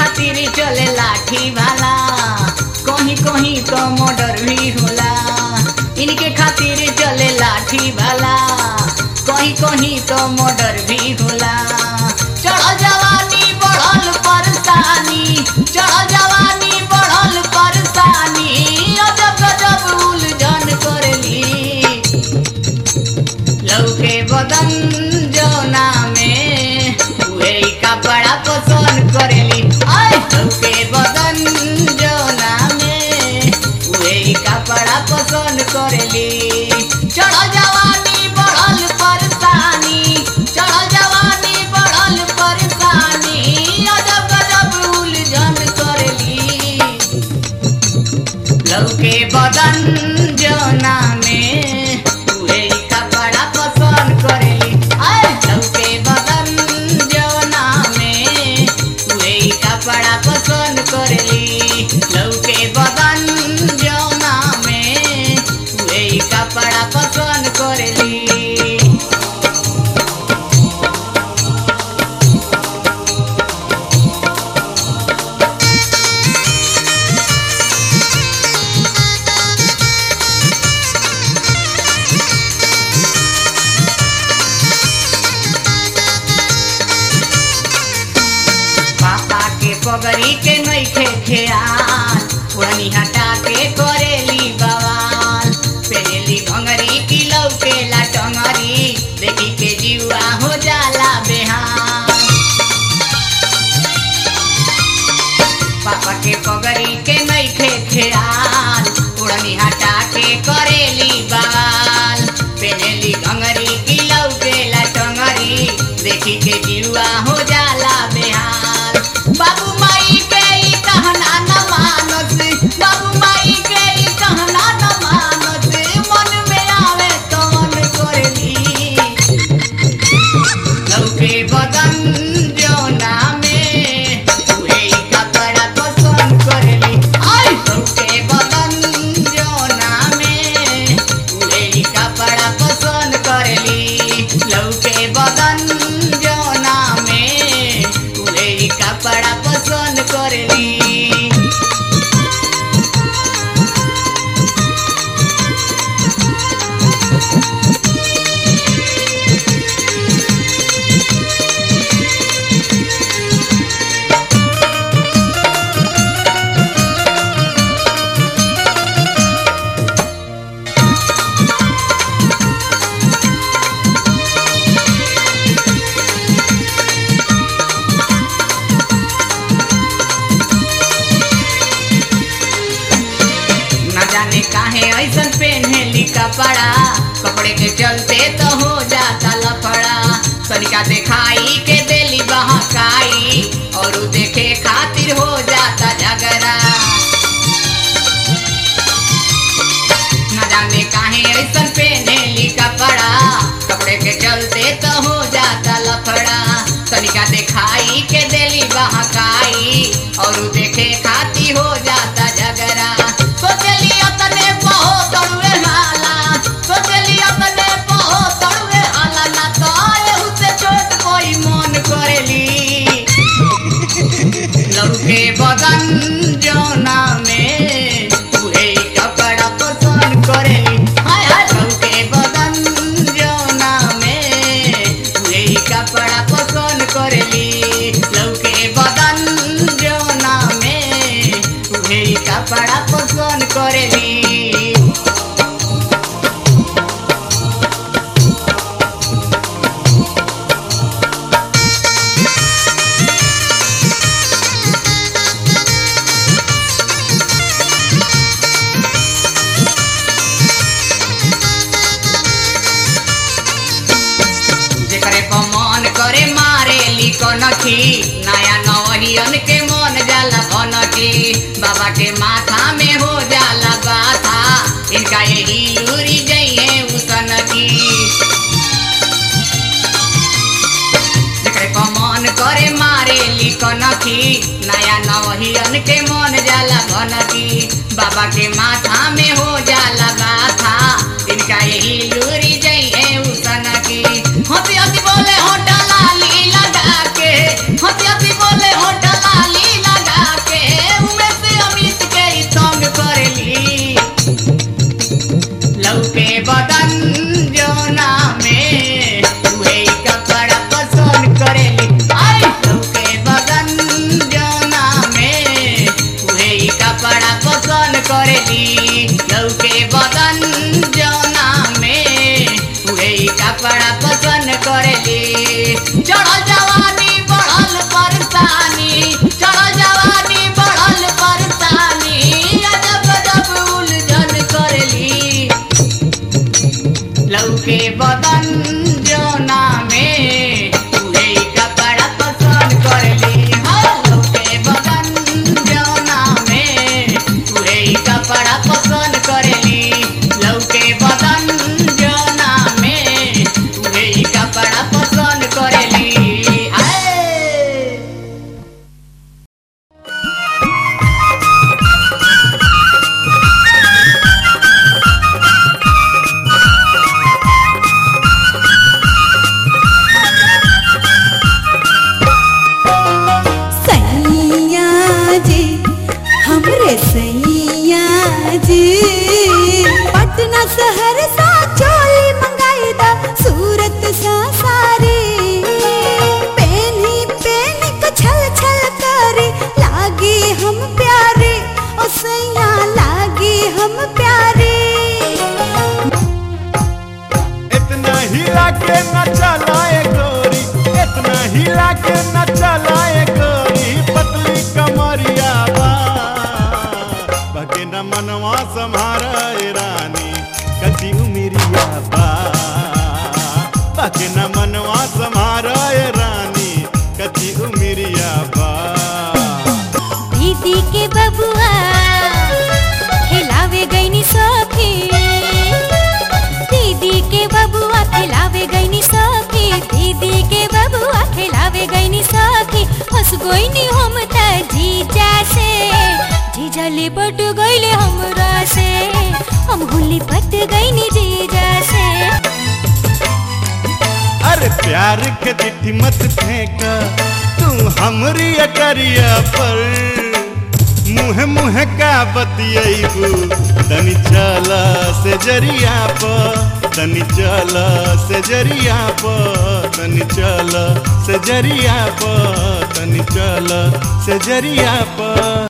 खातिर चले लाठी भाला कहीं कहीं तो मर्डर भी होला इनके खातिर चले लाठी भाला कहीं कहीं तो मर्डर भी होला चढ़ जवानी बढ़ल परेशानी चढ़ जवानी बढ़ल परेशानी अजब गजब उलझन करली लौके बदन जौना में उहे ही कपड़ा पसंद करेली आय लौके बदन जौना में उहे ही कपड़ा पसंद करेली चढ़ जवानी बढ़ल परेशानी चढ़ जवानी बढ़ल परेशानी अजब गजब उलझन करेली लौके बदन जौना में उहे ही कपड़ा पसंद करेली आय लौके बदन जौना में उहे ही कपड़ा पसंद करेली लौके बदन जौना में उहे ही कपड़ा पसंद करेली पापा के पगड़ी के नइखे खेयाल पुरानी हटा के करेली बवाल पेरेली भंगरी की लौके ला टंगरी देखी के जीवा हो जाला बेहाल पापा के पगड़ी के नइखे खेयाल पुरानी हटा के करेली बवाल पेरेली भंगरी की लौके ला टंगरी देखी के जीवा हो जाला बेहाल बाबू माई के ई कहना न मानत बाबू माई के ई कहना न मानत मन में आवे तो मन करली लौके बदन जौना में उहे ही कपड़ा पसंद करेली आय लौके बदन जौना में उहे ही कपड़ा पसंद करेली लौके बदन जौना में उहे ही कपड़ा पसंद करेली न जाने काहे ऐसन पहनेली कपड़ा कपड़े के चलते तो हो जाता लफड़ा तनिका दिखाई के देली बहकाई और उ देखे खातिर हो जाता झगड़ा न जाने काहे ऐसन पहनेली कपड़ा कपड़े के चलते तो हो जाता लफड़ा तनिका दिखाई के देली बहकाई और उ देखे खातिर हो जाता झगड़ा सोचली अपने बहुत तड़ुए हाला सोचली अपने बहुत तड़ुए हाला ना तो एहू से छोट कोई मन करेली लौके बदन जौना में उहे ही कपड़ा पसंद करेली हाय हाय लौके बदन जौना में उहे ही कपड़ा पसंद करेली लौके बदन जौना में उहे ही कपड़ा पसंद करेली जेकरे पर मन करे मारे ली कनखी नया नवहियन के मन जाला भनकी बाबा के माथा में हो जाला बाथा इनका यही लूरी जइए उसनकी जेकरे पर मन करे मारे ली कनखी नया नवहियन के मन जाला भनकी बाबा के माथा में हो जाला बाथा इनका यही लूरी जइए उसनकी हंसी हंसी बोले होटल लाली लगा के हंसी हंसी बोले होटल लाली लगा हिला के न चलाए गोरी पतली कमरिया बा बगे न मनवा सम्हारा ए रानी कति उमिरिया बा बगे न मनवा सम्हारा ए रानी कति उमिरिया बा दीदी के बबुआ खिलावे गईनी सखी दीदी के बबुआ खिलावे गईनी सखी दीदी के बबुआ खिलावे गईनी सखी हंस गईनी हम त जीजा से जीजा लिपट गईले हमरा से हम हुली पट गईनी जीजा से अरे प्यार के चिट्ठी मत फेंक तू हमरी अकरिया पर मुँह मुँह का बतियबू तनी चल से जरिया पर तनी चल से जरिया पर तनी चल से जरिया पर तनी चल से जरिया पर